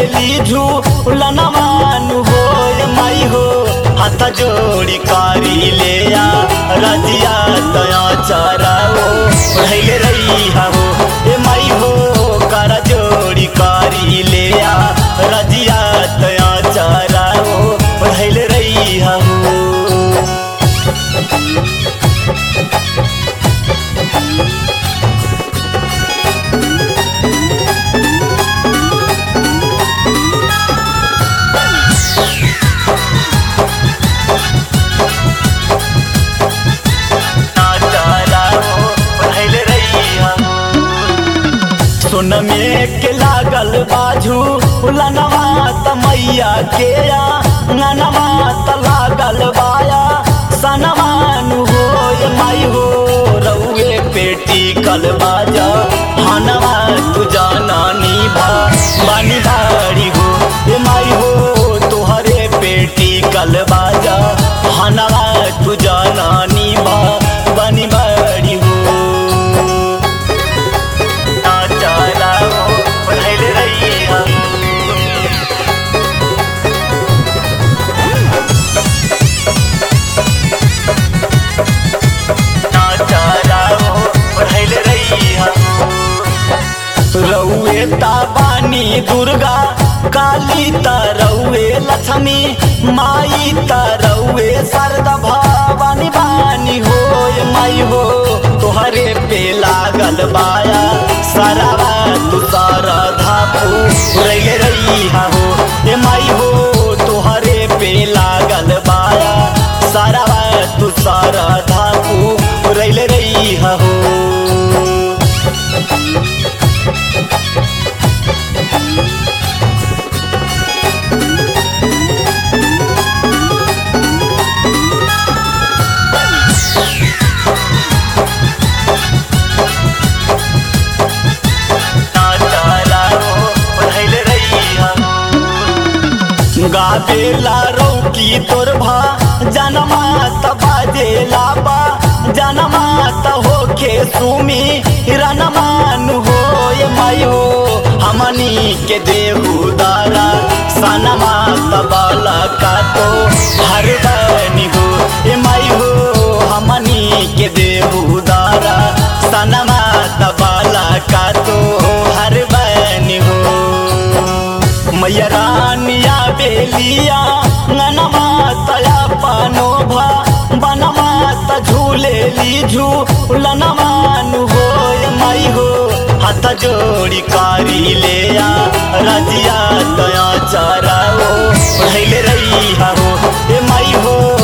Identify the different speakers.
Speaker 1: झूलेली झूलनवान हो ए माई हो हाथ जोड़ी कारी ले आ रजिया दया चराओ पढ़ैले रही हो ए माई हो कर जोड़ी कारी ले आ रजिया दया चराओ पढ़ैले रही हो सुन में के लागल बाजू लनवा त मैया के या ननवा त लागल बाया सनवान हो ये माई हो रउए पेटी कल बाजा हनवा तू जाना नी भा बानी बाड़ी हो ये माई हो तुहरे पेटी कल बाजा हनवा तू जाना नी भा बानी बाड़ी हो रउए ताबानी दुर्गा काली त रउए लक्ष्मी माई त रउए शारदा भवानी बानी हो ये माई हो तोहरे पे लागल बाया सरावा तू शारदा रही रही हो ये माई हो तोहरे पे लागल बाया सरावा तू शारदा रही रही हो गावेला रौकी तोर भा जनमा त बाजेला बा जनमा त होखे सुमी रनमान हो ये मायो हमनी के देहु दारा सनमा त बाला का तो हर बनी हो ये माई हो हमनी के देहु दारा सनमा त बाला का तो हर बनी हो मैया रानिया बेलिया ननमा तया पानो भा बनवा त झूलेली झूलनवान हो ये माई हो हाथ जोड़ी कारी ले आ रजिया दया चराओ पढ़ैले रही हो ये माई हो